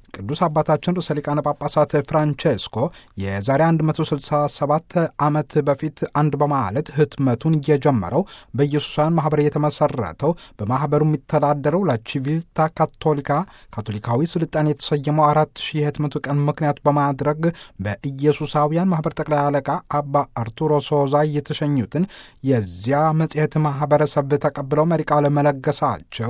ቅዱስ አባታችን ርዕሰ ሊቃነ ጳጳሳት ፍራንቼስኮ የዛሬ 167 ዓመት በፊት አንድ በማለት ህትመቱን የጀመረው በኢየሱሳውያን ማኅበር የተመሠረተው በማኅበሩ የሚተዳደረው ላቺቪልታ ካቶሊካ ካቶሊካዊ ስልጣኔ የተሰየመው አራት ሺህ የህትመቱ ቀን ምክንያት በማድረግ በኢየሱሳውያን ማኅበር ጠቅላይ አለቃ አባ አርቱሮ ሶዛ የተሸኙትን የዚያ መጽሔት ማኅበረሰብ ተቀብለው መሪ ቃለ መለገሳቸው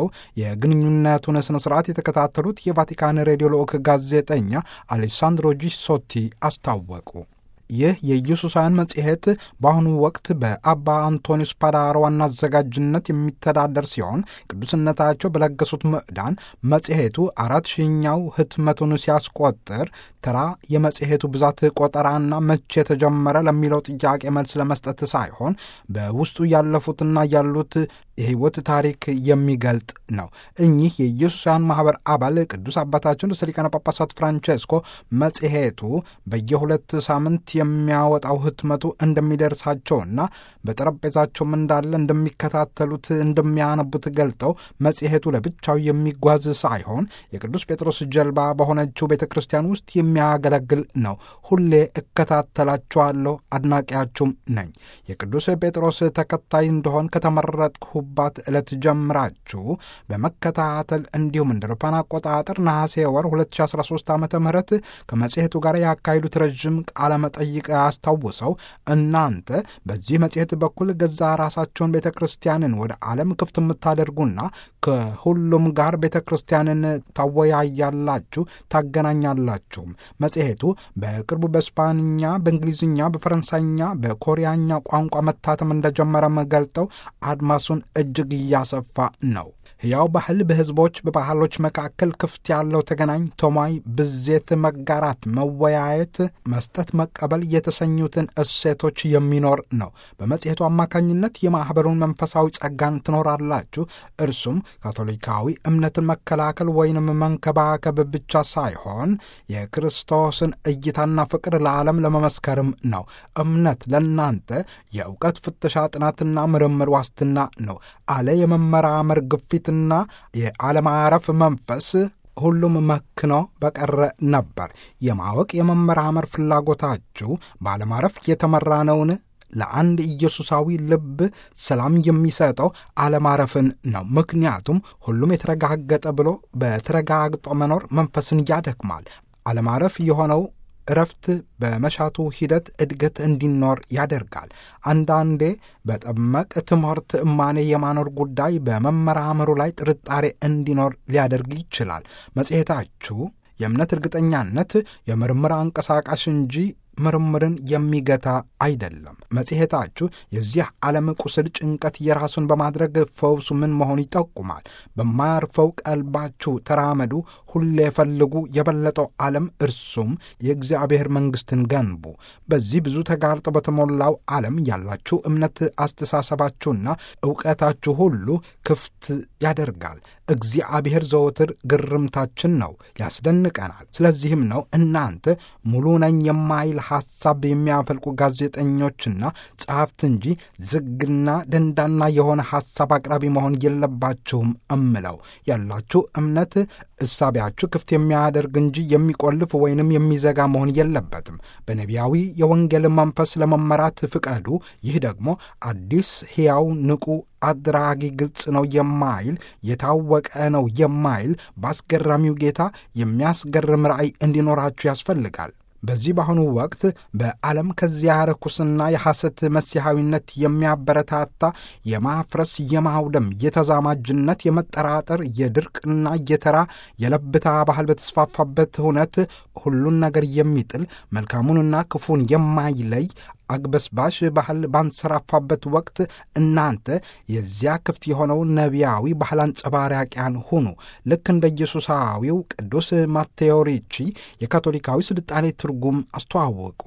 የግንኙነቱን ሥነ ሥርዓት የተከታተሉት የቫቲካን ሬዲዮ ልዑክ ጋዜጠኛ አሌሳንድሮ ጂሶቲ አስታወቁ። ይህ የኢየሱሳውያን መጽሔት በአሁኑ ወቅት በአባ አንቶኒዮስ ፓዳሮ ዋና አዘጋጅነት የሚተዳደር ሲሆን ቅዱስነታቸው በለገሱት ምዕዳን መጽሔቱ አራት ሺኛው ህትመቱን ሲያስቆጥር ተራ የመጽሔቱ ብዛት ቆጠራና መቼ የተጀመረ ለሚለው ጥያቄ መልስ ለመስጠት ሳይሆን በውስጡ ያለፉትና ያሉት የሕይወት ታሪክ የሚገልጥ ነው። እኚህ የኢየሱሳውያን ማኅበር አባል ቅዱስ አባታችን ርዕሰ ሊቃነ ጳጳሳት ፍራንቼስኮ መጽሔቱ በየሁለት ሳምንት የሚያወጣው ህትመቱ እንደሚደርሳቸውና በጠረጴዛቸውም እንዳለ እንደሚከታተሉት እንደሚያነቡት ገልጠው መጽሔቱ ለብቻው የሚጓዝ ሳይሆን የቅዱስ ጴጥሮስ ጀልባ በሆነችው ቤተ ክርስቲያን ውስጥ የሚያገለግል ነው። ሁሌ እከታተላችኋለሁ፣ አድናቂያችሁም ነኝ። የቅዱስ ጴጥሮስ ተከታይ እንደሆን ከተመረጥኩባት ዕለት ጀምራችሁ በመከታተል እንዲሁም እንደ አውሮፓውያን አቆጣጠር ነሐሴ ወር 2013 ዓ ም ከመጽሔቱ ጋር ያካሄዱት ረዥም ቃለ መጠይቅ አስታውሰው እናንተ በዚህ መጽሔት በኩል ገዛ ራሳቸውን ቤተ ክርስቲያንን ወደ ዓለም ክፍት የምታደርጉና ከሁሉም ጋር ቤተ ክርስቲያንን ታወያያላችሁ፣ ታገናኛላችሁም። መጽሔቱ በቅርቡ በስፓንኛ፣ በእንግሊዝኛ፣ በፈረንሳይኛ፣ በኮሪያኛ ቋንቋ መታተም እንደጀመረም ገልጠው አድማሱን እጅግ እያሰፋ ነው። ሕያው ባህል በሕዝቦች በባህሎች መካከል ክፍት ያለው ተገናኝ ቶማይ ብዜት፣ መጋራት፣ መወያየት፣ መስጠት፣ መቀበል የተሰኙትን እሴቶች የሚኖር ነው። በመጽሔቱ አማካኝነት የማኅበሩን መንፈሳዊ ጸጋን ትኖራላችሁ። እርሱም ካቶሊካዊ እምነትን መከላከል ወይንም መንከባከብ ብቻ ሳይሆን የክርስቶስን እይታና ፍቅር ለዓለም ለመመስከርም ነው። እምነት ለእናንተ የእውቀት ፍተሻ፣ ጥናትና ምርምር ዋስትና ነው አለ የመመራመር ግፊት ና የአለማረፍ መንፈስ ሁሉም መክኖ በቀረ ነበር። የማወቅ የመመራመር ፍላጎታችሁ ባለማረፍ የተመራ ነውን? ለአንድ ኢየሱሳዊ ልብ ሰላም የሚሰጠው አለማረፍን ነው። ምክንያቱም ሁሉም የተረጋገጠ ብሎ በተረጋግጦ መኖር መንፈስን ያደክማል። አለማረፍ የሆነው እረፍት በመሻቱ ሂደት እድገት እንዲኖር ያደርጋል። አንዳንዴ በጠመቅ ትምህርት እማኔ የማኖር ጉዳይ በመመራመሩ ላይ ጥርጣሬ እንዲኖር ሊያደርግ ይችላል። መጽሔታችሁ የእምነት እርግጠኛነት የምርምር አንቀሳቃሽ እንጂ ምርምርን የሚገታ አይደለም። መጽሔታችሁ የዚህ ዓለም ቁስል ጭንቀት የራሱን በማድረግ ፈውሱ ምን መሆኑ ይጠቁማል። በማያርፈው ቀልባችሁ ተራመዱ፣ ሁሌ ፈልጉ የበለጠው ዓለም እርሱም የእግዚአብሔር መንግሥትን ገንቡ። በዚህ ብዙ ተጋርጦ በተሞላው ዓለም ያላችሁ እምነት፣ አስተሳሰባችሁና ዕውቀታችሁ ሁሉ ክፍት ያደርጋል። እግዚአብሔር ዘወትር ግርምታችን ነው፣ ያስደንቀናል። ስለዚህም ነው እናንተ ሙሉ ነኝ የማይል ሐሳብ የሚያፈልቁ ጋዜጠኞችና ጸሐፍት እንጂ ዝግና ደንዳና የሆነ ሐሳብ አቅራቢ መሆን የለባችሁም እምለው ያላችሁ እምነት እሳቢያችሁ ክፍት የሚያደርግ እንጂ የሚቆልፍ ወይንም የሚዘጋ መሆን የለበትም። በነቢያዊ የወንጌል መንፈስ ለመመራት ፍቀዱ። ይህ ደግሞ አዲስ ሕያው ንቁ አድራጊ ግልጽ ነው የማይል የታወቀ ነው የማይል በአስገራሚው ጌታ የሚያስገርም ራእይ እንዲኖራችሁ ያስፈልጋል። በዚህ በአሁኑ ወቅት በዓለም ከዚያ ርኩስና የሐሰት መሲሐዊነት የሚያበረታታ የማፍረስ፣ የማውደም፣ የተዛማጅነት፣ የመጠራጠር፣ የድርቅና የተራ የለብታ ባህል በተስፋፋበት እውነት ሁሉን ነገር የሚጥል መልካሙንና ክፉን የማይለይ አግበስባሽ ባህል ባንሰራፋበት ወቅት እናንተ የዚያ ክፍት የሆነው ነቢያዊ ባህል አንጸባራቂያን ሁኑ። ልክ እንደ ኢየሱሳዊው ቅዱስ ማቴዎ ሪቺ የካቶሊካዊ ስልጣኔ ትርጉም አስተዋወቁ።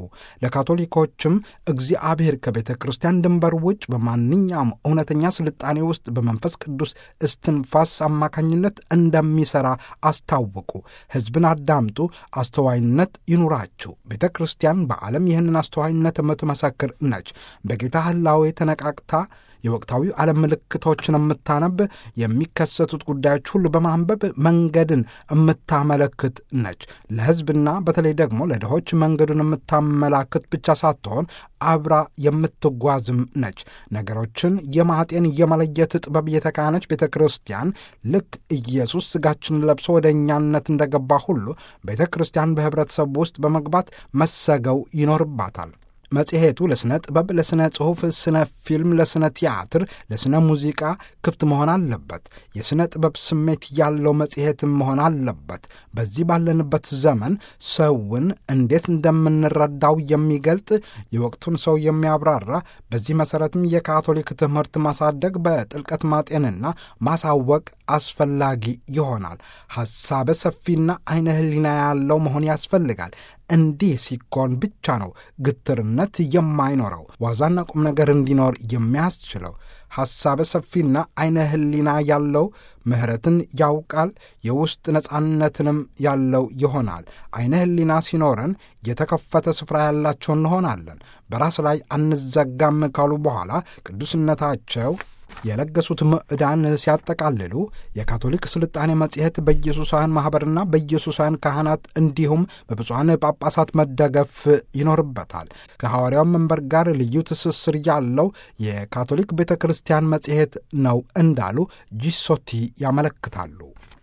ለካቶሊኮችም እግዚአብሔር ከቤተ ክርስቲያን ድንበር ውጭ በማንኛውም እውነተኛ ስልጣኔ ውስጥ በመንፈስ ቅዱስ እስትንፋስ አማካኝነት እንደሚሠራ አስታወቁ። ሕዝብን አዳምጡ፣ አስተዋይነት ይኑራችሁ። ቤተ ክርስቲያን በዓለም ይህንን አስተዋይነት የምትመሰክር ነች። በጌታ ህላዌ ተነቃቅታ የወቅታዊ ዓለም ምልክቶችን የምታነብ የሚከሰቱት ጉዳዮች ሁሉ በማንበብ መንገድን የምታመለክት ነች። ለሕዝብና በተለይ ደግሞ ለድሆች መንገዱን የምታመላክት ብቻ ሳትሆን አብራ የምትጓዝም ነች። ነገሮችን የማጤን የመለየት ጥበብ የተካነች ቤተ ክርስቲያን ልክ ኢየሱስ ሥጋችንን ለብሶ ወደ እኛነት እንደገባ ሁሉ ቤተ ክርስቲያን በኅብረተሰብ ውስጥ በመግባት መሰገው ይኖርባታል። መጽሔቱ ለሥነ ጥበብ፣ ለሥነ ጽሑፍ፣ ስነ ፊልም፣ ለሥነ ቲያትር፣ ለሥነ ሙዚቃ ክፍት መሆን አለበት። የሥነ ጥበብ ስሜት ያለው መጽሔትም መሆን አለበት። በዚህ ባለንበት ዘመን ሰውን እንዴት እንደምንረዳው የሚገልጥ የወቅቱን ሰው የሚያብራራ በዚህ መሠረትም የካቶሊክ ትምህርት ማሳደግ በጥልቀት ማጤንና ማሳወቅ አስፈላጊ ይሆናል። ሐሳበ ሰፊና ዐይነ ሕሊና ያለው መሆን ያስፈልጋል። እንዲህ ሲኮን ብቻ ነው ግትርነት የማይኖረው ዋዛና ቁም ነገር እንዲኖር የሚያስችለው። ሐሳበ ሰፊና ዐይነ ሕሊና ያለው ምሕረትን ያውቃል፣ የውስጥ ነጻነትንም ያለው ይሆናል። ዐይነ ሕሊና ሲኖረን የተከፈተ ስፍራ ያላቸው እንሆናለን። በራስ ላይ አንዘጋም ካሉ በኋላ ቅዱስነታቸው የለገሱት ምዕዳን ሲያጠቃልሉ የካቶሊክ ስልጣኔ መጽሔት በኢየሱሳውያን ማኅበርና በኢየሱሳውያን ካህናት እንዲሁም በብፁዓን ጳጳሳት መደገፍ ይኖርበታል። ከሐዋርያው መንበር ጋር ልዩ ትስስር ያለው የካቶሊክ ቤተ ክርስቲያን መጽሔት ነው እንዳሉ ጂሶቲ ያመለክታሉ።